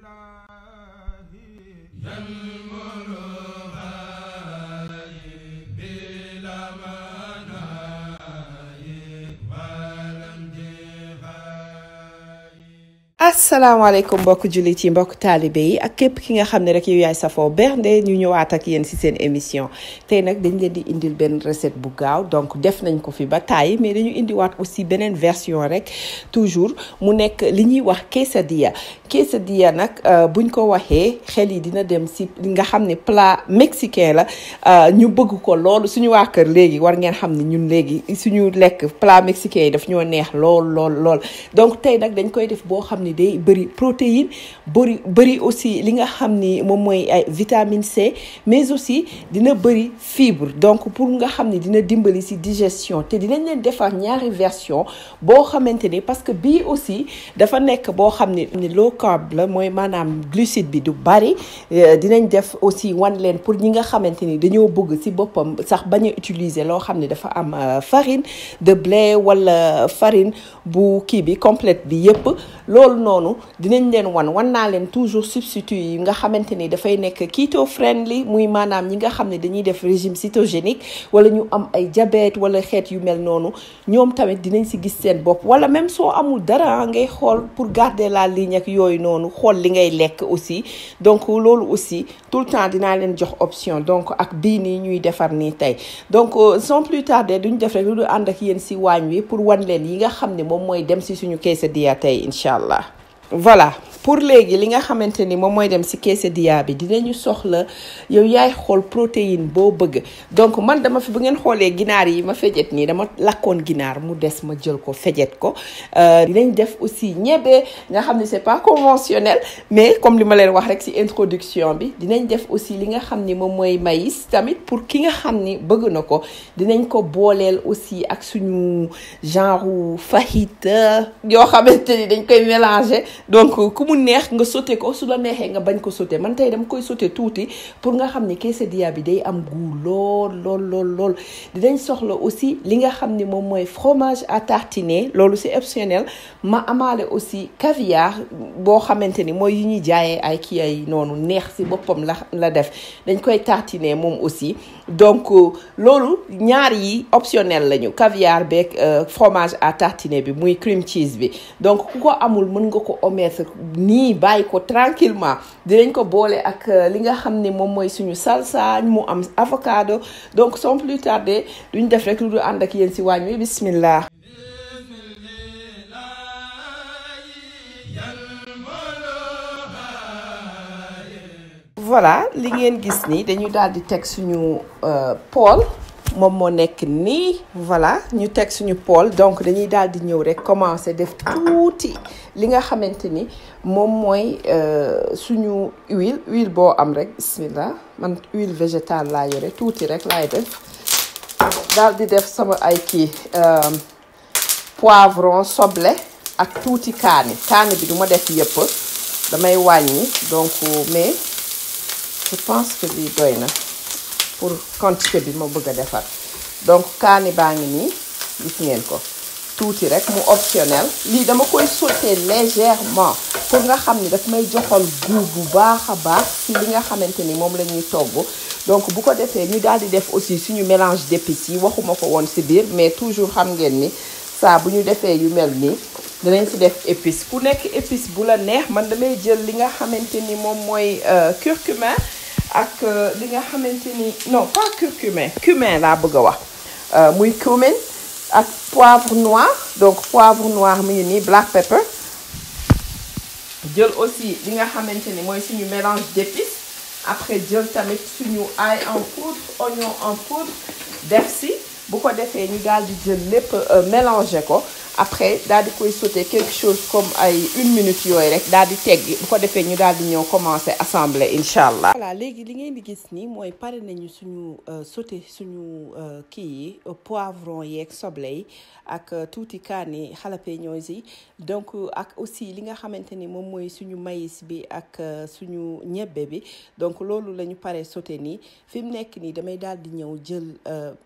asalaamaaleykum mbokk jullit yi mbokk taalibe yi ak képp ki nga xam ne rek yow yaay safoo bernde ñu ñëwaat ak yéen ci seen émission tey nag dañ leen di indil benn recette bu gaaw donc def nañ ko fi ba tàyyi mais dañu indiwaat aussi beneen version rek toujours mu nekk li ñuy wax quesadilla quesadilla nag buñ ko waxee xel yi dina dem ci li nga xam ne plat mexicain la ñu bëgg ko loolu suñu waa kër léegi war ngeen xam ne ñun léegi suñu lekk plat mexicain yi daf ñoo neex lool lool lool donc tey nag dañ koy def boo xam ni day bëri protéine bëri bëri aussi li nga xam ni moom mooy ay vitamine C mais aussi dina bëri fibre donc pour nga xam ni dina dimbali ci digestion te dinañ leen defar ñaari version boo xamante ni parce que bii aussi dafa nekk boo xam ni ni low carb la mooy maanaam glucide bi du bari dinañ def aussi wan leen pour ñi nga xamante ni dañoo bëgg ci boppam sax bañ a utiliser loo xam ne dafa am farine de blé wala farine bu kii bi complète bi yépp loolu noonu dinañ leen wan wan naa leen toujours substitut yi nga xamante ni dafay nekk keto friendly muy maanaam ñi nga xam ne dañuy def régime cytogénique wala ñu am ay diabète wala xeet yu mel noonu ñoom tamit dinañ si gis seen bopp wala même soo amul dara ngay xool pour garder la ligne ak yooyu noonu xool li ngay lekk aussi donc loolu aussi tout le temps dinaa leen jox option donc ak bii nii ñuy defar nii tey donc sans plus tarder duñ def rek lu du ànd ak yéen si waañ wi pour wan leen yi nga xam ne moom mooy dem si suñu quesadilla tey incha allah voilà pour léegi li nga xamante ni moom mooy dem ci quesadilla bi dinañu soxla yow yaay xool protéine boo bëgg donc man dama fi bu ngeen xoolee ginaar yi ma fejet nii dama lakkoon ginaar mu des ma jël ko fejet ko dinañ def aussi ñebe nga xam ne c'est pas conventionnel mais comme li ma leen wax rek ci introduction bi dinañ def aussi li nga xam ni moom mooy maïs tamit pour ki nga xam ni bëgg na ko dinañ ko booleel aussi ak suñu genre fajita yoo xamante ni dañ koy mélanger donc ku mu neex nga sauté ko su la neexee nga bañ ko sauté man tey dama koy sauté tuuti pour nga xam ni quesadilla bi day am goût lool lool lool lool dinañ soxla aussi li nga xam ni moom mooy fromage à tartiner loolu c'est optionnel ma amaale aussi caviar boo xamante ni mooy yi ñuy jaayee ay kii ay noonu neex ci boppam la la def dañ koy tartiner moom aussi donc loolu ñaar yi optionnel lañu caviar beeg fromage à tartiner bi muy cream cheese bi donc ku ko amul mën nga ko omettre nii bàyyi ko tranquillement dinañ ko boole ak li nga xam ne moom mooy suñu salsa mu am avocado donc sans plus tarder duñ def rek lu du ànd ak yéen ci waañ wi bismillah voilà li ngeen gis ni dañu daal di teg suñu poêle moom moo nekk nii voilà ñu teg suñu poêle donc dañuy daal di ñëw rek commencer def tuuti li nga xamante ni moom mooy suñu huile huile boo am rek bismillah man huile végétale laa yore tuuti rek laay def daal di def sama ay kii poivron soble ak tuuti kaani kaani bi du ma def yëpp damay wàññi donc mais je pense que lii doy na pour quantité bi ma bëgg a defar donc kaani baa ngi nii gis ngeen ko tuuti rek mu optionnel lii dama koy sauter légèrement pour nga xam ni daf may joxal goût bu baax a baax ci li nga xamante ni moom la ñuy togg donc bu ko defee ñu daal di def aussi suñu mélange d'épices yi waxuma ko woon ci biir mais toujours xam ngeen ni saa bu ñu defee yu mel nii danañ ci def épice ku nekk épice bu la neex man damay jël li nga xamante ni moom mooy curcuma ak li nga xamante ni non pas curcumin cumin laa bëgg a wax muy cumin ak poivre noir donc poivre noir mu ngi nii black pepper jël aussi li nga xamante ni mooy suñu mélange d'épices après jël tamit suñu ail en poudre oignon en poudre def si bu ko defee ñu daal di jël lépp mélanger ko après daal di koy sauter quelque chose comme ay une minute yooyu rek daal di teggi bu ko defee ñu daal di ñëw commencer assembler incha allah. voilà léegi li ngeen di gis nii mooy pare nañu suñu sauter suñu kii yi poivron yeeg soble yi ak tuuti kaani jalapeños yi donc ak aussi li nga xamante ni moom mooy suñu maïs bi ak suñu ñebbe bi donc loolu la ñu pare sauter nii fi mu nekk nii damay daal di ñëw jël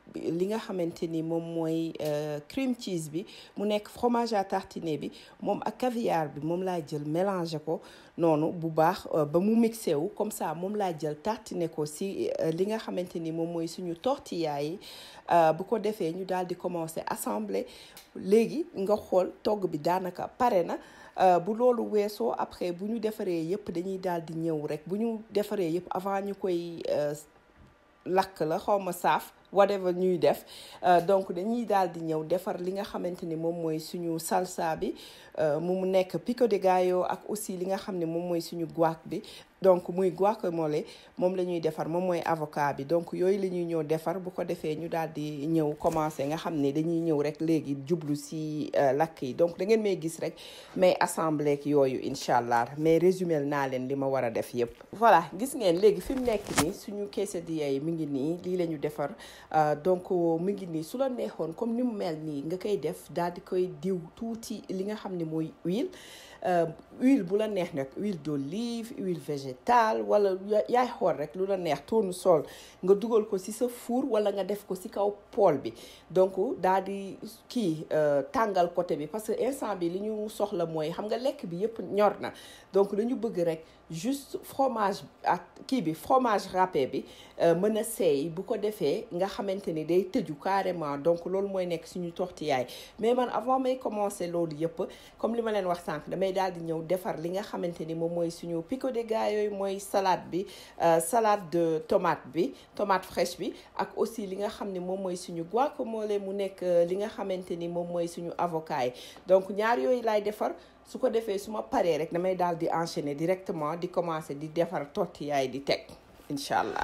li nga xamante ni moom mooy cream cheese bi mu nekk fromage à tartiner bi moom ak caviar bi moom laa jël mélanger ko noonu bu baax ba mu mixé wu comme ça moom laa jël tartiner ko si li nga xamante ni moom mooy suñu tortilla yi bu ko defee ñu daal di commencer assembler léegi nga xool togg bi daanaka pare na bu loolu weesoo après bu ñu defaree yëpp dañuy daal di ñëw rek bu ñu defaree yëpp avant ñu koy lakk la xaw ma saaf whatever ñuy def donc dañuy daal di ñëw defar li nga xamante ni moom mooy suñu salsa bi mu nekk pico de gallo ak aussi li nga xam ne moom mooy suñu guac bi donc muy guacamole moom la ñuy defar moom mooy avocat bi donc yooyu la ñuy ñëw defar bu ko defee ñu daal di ñëw commencé nga xam ne dañuy ñëw rek léegi jublu si lakk yi donc da ngeen may gis rek mais assemblée ak yooyu incha allah mais résumé naa leen li ma war a def yépp voilà gis ngeen léegi fi mu nekk nii suñu quesadilla yi mi ngi nii lii la ñu defar donc mi ngi nii su la neexoon comme ni mu mel nii nga koy def daal di koy diw tuuti li nga xam ne mooy huile huile bu la neex nag huile d'olive huile végétale wala yaay xool rek lu la neex tournesol nga dugal ko ci sa four wala nga def ko ci kaw poêle bi donc daal di kii tàngal côté bi parce que instant bi li ñu soxla mooy xam nga lekk bi yépp ñor na donc dañu bëgg rek juste fromage ak kii bi fromage râpé bi mën a seey bu ko defee nga xamante ni day tëju carrément donc loolu mooy nekk suñu tortillaay mais man avant may commencer loolu yépp comme li ma leen wax sànq damay daal di ñëw defar li nga xamante ni moom mooy suñu pico de gallo yooyu mooy salade bi salade de tomate bi tomate fraîche bi ak aussi li nga xam ne moom mooy suñu guacamole mu nekk li nga xamante ni moom mooy suñu avocat yi donc ñaar yooyu laay defar su ko defee su ma paree rek damay daal di enchaîner directement di commencer di defar tortilla yi di teg incha allah.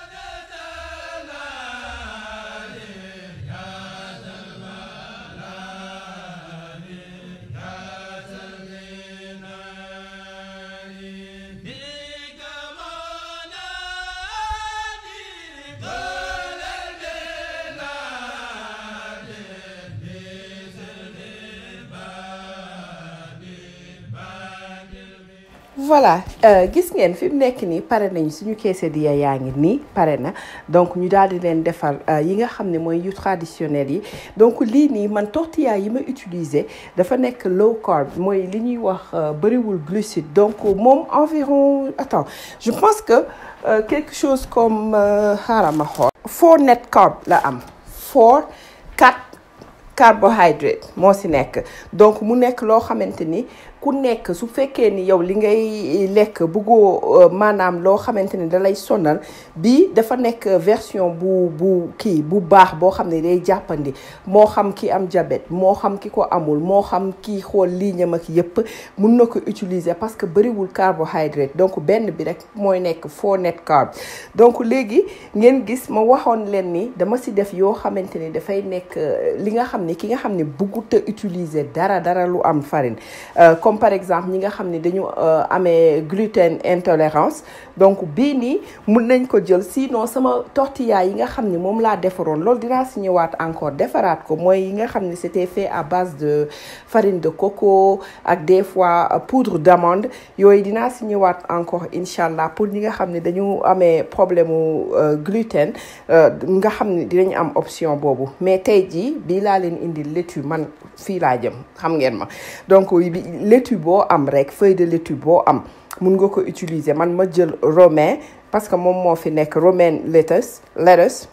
voilà gis ngeen fi mu nekk nii pare nañ suñu quesadilla yaa ngi nii pare na donc ñu daal di leen defar yi nga xam ne mooy yu traditionnel yi donc lii nii man tortilla yi ma utiliser dafa nekk low carb mooy li ñuy wax bëriwul glucide donc moom environ attends je pense que quelque chose comme xaaral ma xool four net carb la am four quatre carbohydrate moo si nekk donc mu nekk loo xamante ni ku nekk su fekkee ni yow li ngay lekk bëggoo maanaam loo xamante ni da lay sonal bii dafa nekk version bu bu kii bu baax boo xam ne day jàppandi moo xam ki am diabète moo xam ki ko amul moo xam ki xool liiñam ak yépp mun na ko utiliser parce que bëriwul carbohydrate donc benn bi rek mooy nekk four net carb donc léegi ngeen gis ma waxoon leen ni dama si def yoo xamante ni dafay nekk li nga xam ni ki nga xam ne bëggut a utiliser dara dara lu am farine comme par exemple ñi nga xam ne dañu amee gluten intolérance donc bii nii mun nañ ko jël sinon sama tortilla yi nga xam ne moom laa defaroon loolu dinaa si ñëwaat encore defaraat ko mooy yi nga xam ne c'était fait à base de farine de coco ak des fois poudre d'amande yooyu dinaa si ñëwaat encore incha allah pour ñi nga xam ne dañu amee problème mu gluten nga xam ne dinañ am option boobu mais tey jii bii laa leen indi laitue man fii laa jëm xam ngeen ma donc laitue boo am rek feuille de laitue boo am mun nga ko utiliser man ma jël romain parce que moom moo fi nekk romaine lettuce lettuce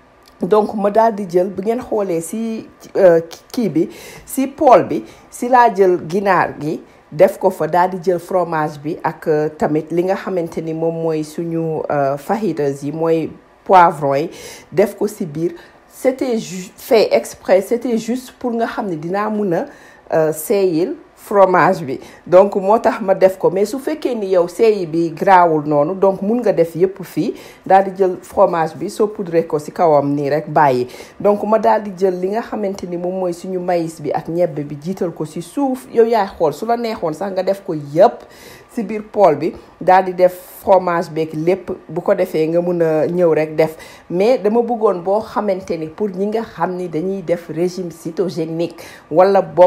donc ma daal di jël bu ngeen xoolee si kii bi si poêle bi si laa jël ginaar gi def ko fa daal di jël fromage bi ak tamit li nga xamante ni moom mooy suñu fajitas yi mooy poivron yi def ko si biir c'était fait exprès c'était juste pour nga xam ne dinaa mun a seeyil fromage bi donc moo tax ma def ko mais su fekkee ni yow seeyi bi grawul noonu donc mun nga def yépp fii daal di jël fromage bi soo poudré ko ci kawam nii rek bàyyi donc ma daal di jël li nga xamante ni moom mooy suñu maïs bi ak ñebbe bi jiital ko ci suuf yow yaay xool su la neexoon sax nga def ko yépp ci biir poêle bi daal di def fromage beeg lépp bu ko defee nga mun a ñëw rek def mais dama bëggoon boo xamante ni pour ñi nga xam ni dañuy def régime cétogénique wala boog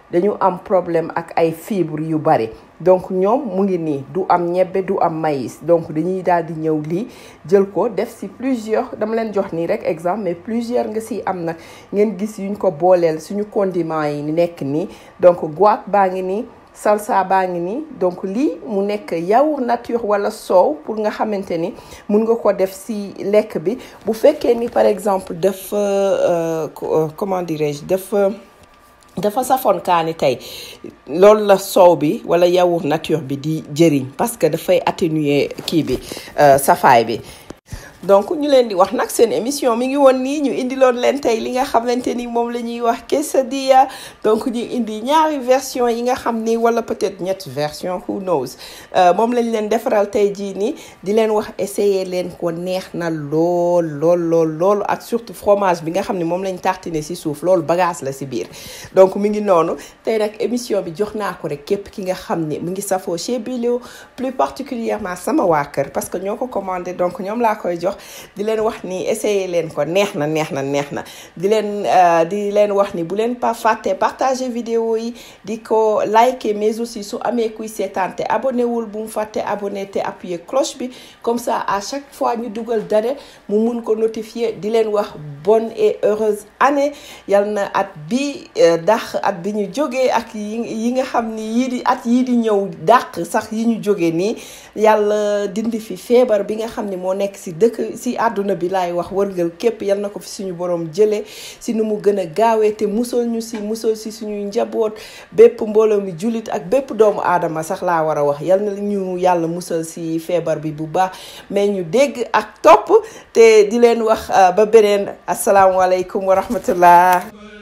dañu am problème ak ay fibres yu bari donc ñoom mu ngi nii du am ñebbe du am maïs donc dañuy daal di ñëw lii jël ko def si plusieurs dama leen jox nii rek exemple mais plusieurs nga si am nag ngeen gis yuñ ko booleel suñu condiments yi nekk nii donc guac baa ngi nii salsa baa ngi nii donc lii mu nekk yaourt nature wala soow pour nga xamante ni mun nga ko def si lekk bi bu fekkee ni par exemple dafa comment dirais-je dafa dafa safoon kaani tey loolu la soow bi wala yaourt nature bi di jëriñ parce que dafay atténuer kii bi safaay bi donc ñu leen di wax nag seen émission mi ngi woon nii ñu indiloon leen tey li nga xamante ni moom la ñuy wax quesadilla donc ñu indi ñaari version yi nga xam ni wala peut-être ñetti version who knows moom lañ leen defaral tey jii nii di leen wax essayer leen ko neex na lool lool lool loolu ak surtout fromage bi nga xam ne moom lañ tartiner ci suuf loolu bagage la ci biir donc mi ngi noonu tey nag émission bi jox naa ko rek képp ki nga xam ni mu ngi safoo chez Bilio plus particulièrement sama waa kër parce que ñoo ko commandé donc ñoom laa koy jox di leen wax ni essayer leen ko neex na neex na neex na di leen di leen wax ni bu leen pas fàtte partager vidéo yi di ko liker mais aussi su amee kuy seetaan te abonné wul bu mu fàtte abonné te appuyer cloche bi comme ça à chaque fois ñu dugal dara mu mun ko notifier di leen wax bonne et heureuse année yal na at bi dàq at bi ñu jógee ak yi yi nga xam ni yii di at yii di ñëw dàq sax yi ñu jógee nii yàlla dindi fi feebar bi nga xam ni moo nekk si dëkk si àdduna bi laay wax wërgal képp yal na ko fi suñu borom jëlee si nu mu gën a gaawee te musal ñu si musal si suñuy njaboot bépp mbooloo mi jullit ak bépp doomu aadama sax laa war a wax yal na ñu yàlla musal si feebar bi bu baax mais ñu dégg ak topp te di leen wax ba beneen asalaamualeykum wa rahmatullah